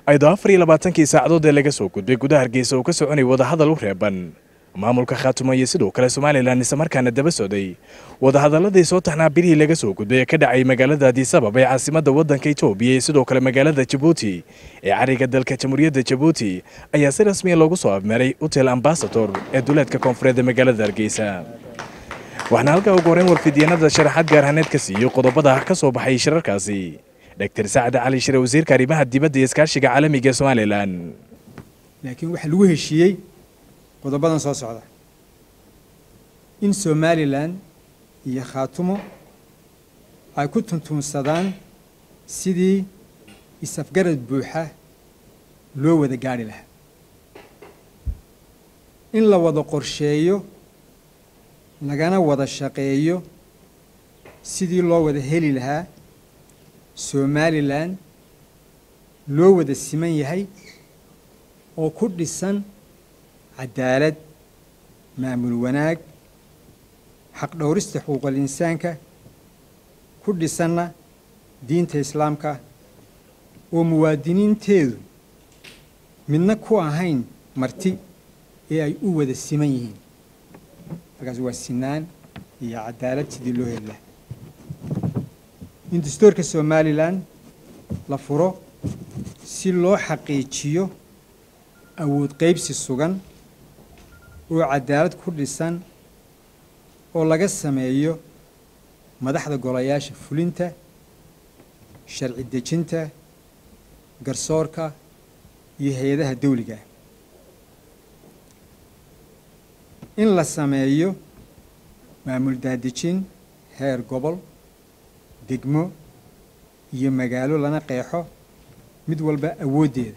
ayadoo afar iyo labaatankii saacadood ee laga soo gudbay gudaha hargeysa uu ka soconay wadahadal u reeban maamulka khaatumo iyo sidoo kale somalilan islamarkaana daba socday wadahadaladii soo taxnaa birihii laga soo gudbay ee ka dhacay magaalada adisabab ee caasimadda waddanka etoobiya iyo sidoo kale magaalada jabuuti ee cariga dalka jamhuuriyadda jabuuti ayaa si rasmiya loogu soo abmeeray hotel ambasador ee duleedka koonfureed ee magaalada hargeysa waxaana halkaa ugu horreyn warfidyaenada sharaxaad gaarhaneed ka siiyey qodobada ka soo baxay shirarkaasi dr sacad cali shire wasiirka arrimaha dibadda iyo iskaashiga caalamiga ee somalilan laakiin waxaa lagu heshiiyey qodobadan soo socda in somalilan iyo khaatumo ay ku tuntuunsadaan sidii is-afgarad buuxa loo wada gaadhi lahaa in la wada qorsheeyo lagana wada shaqeeyo sidii loo wada heli lahaa somalilan loo wada siman yahay oo ku dhisan cadaalad maamul wanaag xaq dhowrista xuquuqal insaanka ku dhisanna diinta islaamka oo muwaadiniinteedu midna ku ahayn marti ee ay u wada siman yihiin markaas waa sinaan iyo cadaalad sidii loo heli lahaa in dastuurka somalilan la furo si loo xaqiijiyo awood qaybsi sugan oo cadaalad ku dhisan oo laga sameeyo madaxda golayaasha fulinta sharci dejinta garsoorka iyo hay-adaha dawliga ah in la sameeyo maamul daadejin heer gobol degmo iyo magaalo lana qeexo mid walba awooddeeda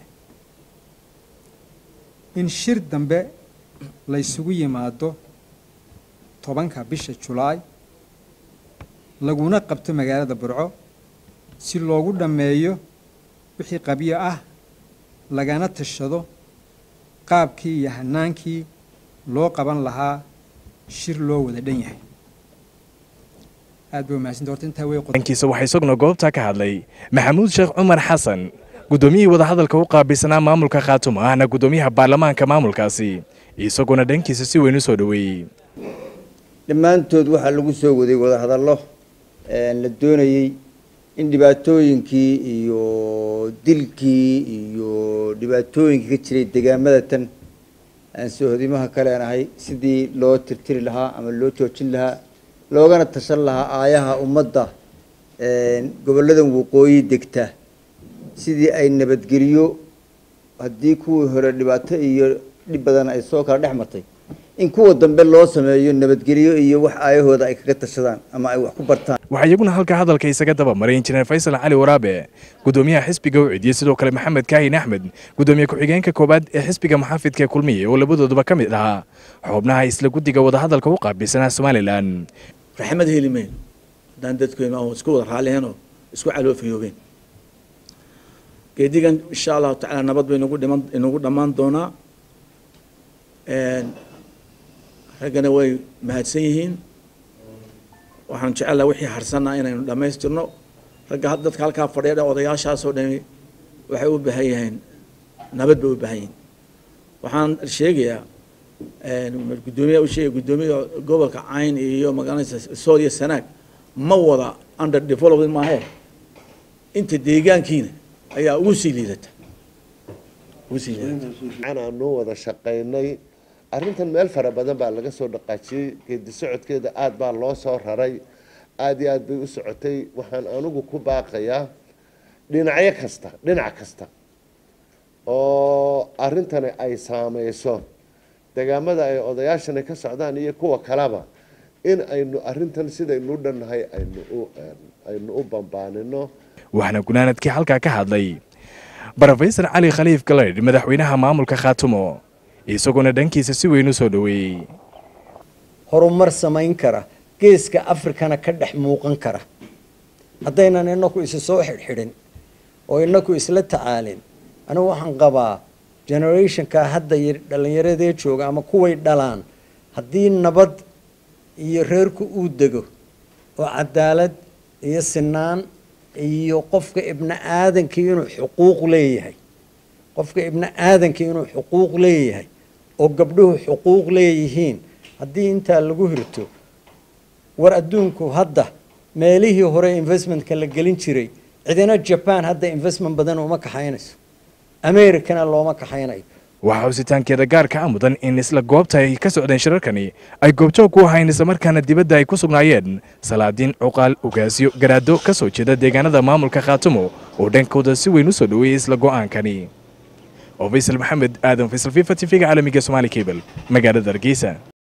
in shir dambe la ysugu yimaado tobanka bisha julaay laguna qabto magaalada burco si loogu dhammeeyo wixii qabyo ah lagana tashado qaabkii iyo hanaankii loo qaban lahaa shir loo wada dhan yahay aad bay umahadsanta horta intaa wey dankiisa waxaa isaguna goobtaa ka hadlay maxamuud sheekh cumar xasan guddoomiyihii wadahadalka u qaabilsanaa maamulka khaatumo ahna guddoomiyaha baarlamaanka maamulkaasi isaguna dhankiisa si weyn u soo dhoweeyey dhammaantood waxaa lagu soo waday wadahadallo la doonayey in dhibaatooyinkii iyo dilkii iyo dhibaatooyinkii ka jiray degaamada tan aan soohodimaha kaleen ahay sidii loo tirtiri lahaa ama loo joojin lahaa loogana tashan lahaa aayaha ummadda gobolladan waqooyi degta sidii ay nabadgeliyo haddii kuwii hore dhibaato iyo dhib badan ay soo kala dhex martay in kuwa dambe loo sameeyo nabadgelyo iyo wax aayahooda ay kaga tashadaan ama ay wax ku bartaan waxaa iyaguna halka hadalka isaga daba maray injineer faysal cali waraabe guddoomiyaha xisbiga u cidiyey sidoo kale maxamed kaahin axmed guddoomiye ku-xigeenka koowaad ee xisbiga muxaafidka ee kulmiye oo labadooduba ka mid ahaa xubnaha isla guddiga wadahadalka u qaabilsanaa somalilan raxmad heli mayn haddaan dadkeennu aan isku wada raalliheenoo isku caloofayoobeen geedigan insha allahu tacaala nabad bay inagu dhiman inagu dhammaan doonaa raggana way mahadsan yihiin waxaan jecellaa wixii harsanna inaynu dhammaystirno ragga dadka halkaa fadhiya dhan odayaashaasoo dhami waxay u baahan yihiin nabad bay u baahan yihiin waxaan sheegayaa guddoomiyaha u sheegaya guddoomiyaha gobolka cayn iyo magaaladaysa sool iyo sanaag ma wada under development maahe inta deegaankiina ayaa ugu sii liidata ugu sii liidata aanu wada shaqaynay arrintan meel fara badan baa laga soo dhaqaajiyey geedi socodkeeda aada baa loo soo raray aada iyo aada bay u socotay waxaan anigu ku baaqayaa dhinacyo kasta dhinac kasta oo arrintani ay saameyso degaamada ay odayaashani ka socdaan iyo kuwa kaleba in aynu arrintan sidaynu dhannahay aynu u aynu u bambaanino waxaana gunaanadkii halkaa ka hadlay brofesor cali khaliif galeydh madaxweynaha maamulka khaatumo isaguna dhankiisa si weyn u soo dhoweeyey horumar samayn kara geeska afrikana ka dhex muuqan kara haddaynan inaku isu soo xidhxidhin oo inaku isla tacaalin anigu waxaan qabaa generationka hadda dhallinyaradee jooga ama kuway dhalaan haddii nabad iyo reerku uu dego oo cadaalad iyo sinaan iyo qofka ibni aadankii inuu xuquuq leeyahay qofka ibni aadanka inuu xuquuq leeyahay oo gabdhuhu xuquuq leeyihiin haddii intaa lagu hirto war adduunku hadda meelihii hore investmentka la gelin jiray cidina jaban hadda investment badan uma kaxaynayso americana looma kaxaynayo waxaa husitaankeeda gaarka a mudan in isla goobta ay ka socdeen shirarkani ay goobjoog ku ahayn islamarkaana dibadda ay ku sugnaayeen salaadiin cuqaal ugaasyo garaado ka soo jeeda deegaanada maamulka khaatumo oo dhankooda si weyn u soo dhoweeyey isla go'aankani oo faysal maxamed aadan faysal fifa t v-ga caalamiga somaali cable magaalada hargeysa